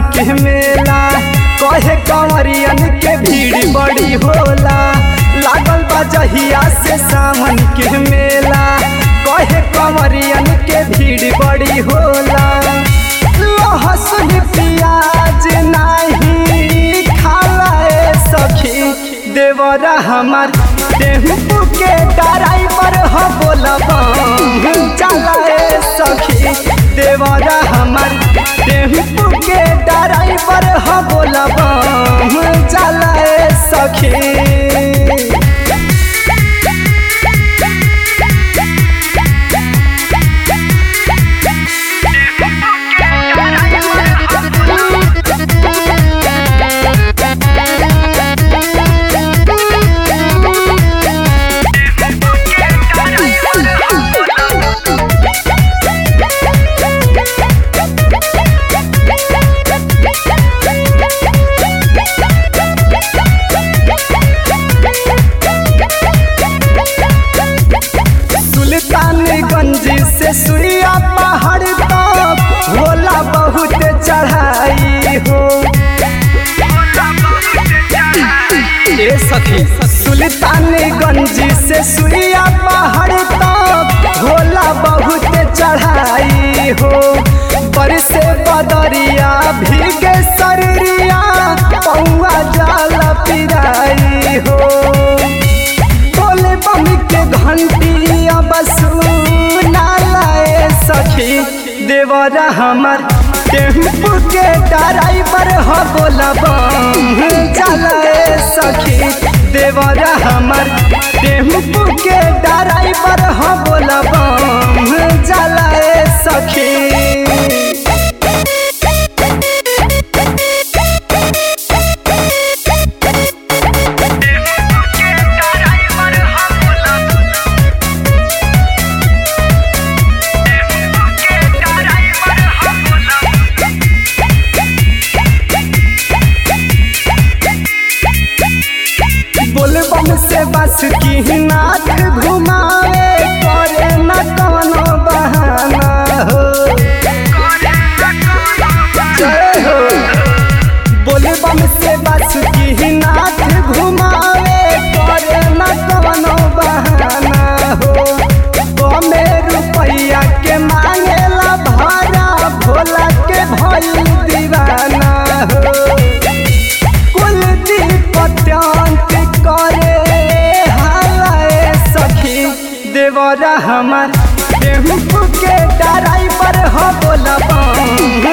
के मेला कहे कंवरियन के भीड़ बड़ी होला लागल बा जहिया से सावन के मेला कहे कंवरियन के भीड़ बड़ी होला लहसुन प्याज नाही खाला ए सखी देवरा हमार टेम्पू के ड्राइवर हो बोलबा चला ए सखी देवरा हमार टेम्पू के ड्राइवर हो बोलबा चला ए सखी सुल्तानगंज से सुइया पहाड़ तक होला बहुत चढ़ाई हो ए सखी सुल्तानगंज से सुइया पहाड़ तक होला बहुत चढ़ाई हो बरसे बदरिया भीगे शरीरिया पौआ जाल पिराई हो बोले बम के घंटी अब सुनाए सखी देवरा हमर टेम्पू के ड्राइवर हो बोलबा चलाए सखी देवरा हमर टेम्पू के ड्राइवर हो बोलबा चलाए सखी बोलबम से बस की नाथ घुमावे करे न कोनो बहाना हो जय हो बोलबम से बस की नाथ घुमावे करे न कोनो बहाना हो कमे रुपैया के मांगेला भाड़ा भोला के भइल दीवाना हो कुलदीप अत्यंत करे हालाए सखी देवरा हमार टेम्पू के ड्राइवर हो बोलबा